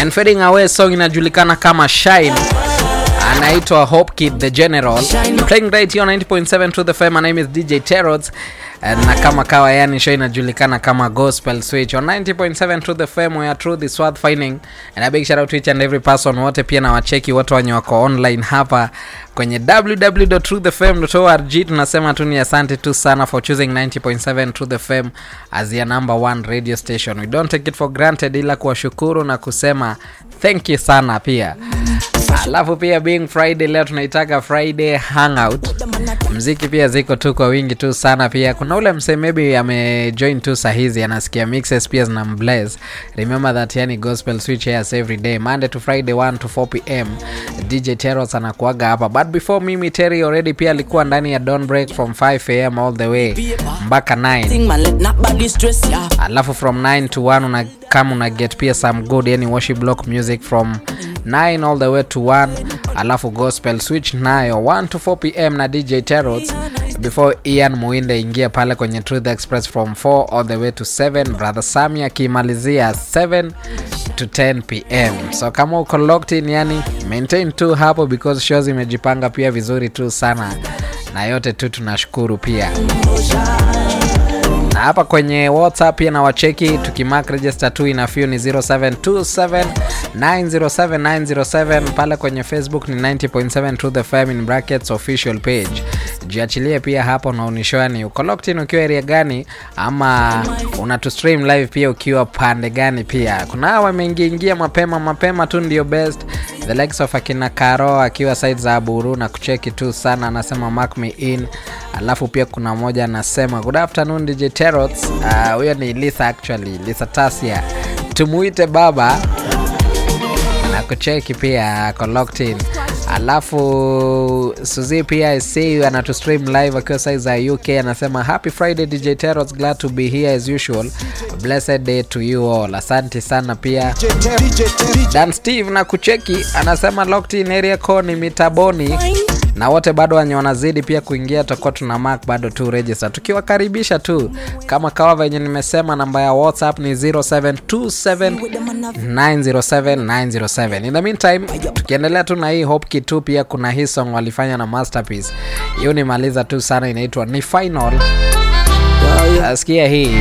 and fading away song inajulikana kama shine anaitwa Hope Kid the General playing right here on 90.7 to the FM. My name is DJ Terods na kama kawa yani show inajulikana kama Gospel Switch on 90.7 to the FM where truth is worth finding and a big shout out to each and every person wote pia na wacheki wote wenye wako online hapa kwenye www.truthfm.org tunasema tu ni asante tu sana for choosing 90.7 to the FM as your number one radio station we don't take it for granted ila kuwashukuru na kusema thank you sana pia alafu pia being friday leo tunaitaka friday hangout mziki pia ziko tu kwa wingi tu sana pia kuna ule msee maybe amejoin tu sahizi anasikia mixes pia zina mbles remember that yani gospel switch airs every day monday to friday 1 to 4 pm dj teros anakuaga hapa but before mimi terry already pia alikuwa ndani ya don break from 5 am all the way mpaka 9 alafu from 9 to 1 una kama una get pia some good yani worship block music from 9 all the way to 1 alafu gospel switch nayo 1 to 4 pm na dj terots before ian muinde ingia pale kwenye truth express from 4 all the way to 7 brother sami akimalizia 7 to 10 pm so kama uko locked in yani maintain tu hapo because shows imejipanga pia vizuri tu sana na yote tu tunashukuru pia na hapa kwenye whatsapp pia na wacheki tukimark register tu inafyu ni 0727907907 pale kwenye facebook ni 90.7 to the fm in brackets official page jiachilie pia hapo unaonishoa ni uko locked in ukiwa area gani ama unatu stream live pia ukiwa pande gani pia kuna hawa wameingiingia mapema mapema tu ndio best the likes of akina karo akiwa side za aburu na kucheki tu sana anasema mark me in alafu pia kuna moja anasema good afternoon dj terots huyo uh, ni litha actually litha tasia tumuite baba na kucheki pia ako locked in alafu suzi pia see anatu stream live akiwa sai za uk anasema happy friday dj teros glad to be here as usual blessed day to you all asante sana pia dan steve na kucheki anasema locked in area co ni mitaboni na wote bado wenye wanazidi pia kuingia tutakuwa tuna mark bado tu register tukiwakaribisha tu kama kawa venye nimesema namba ya whatsapp ni 0727907907 in the meantime tukiendelea tu na hii hope tu pia kuna hii song walifanya na masterpiece hiyo nimaliza tu sana inaitwa ni final asikia hii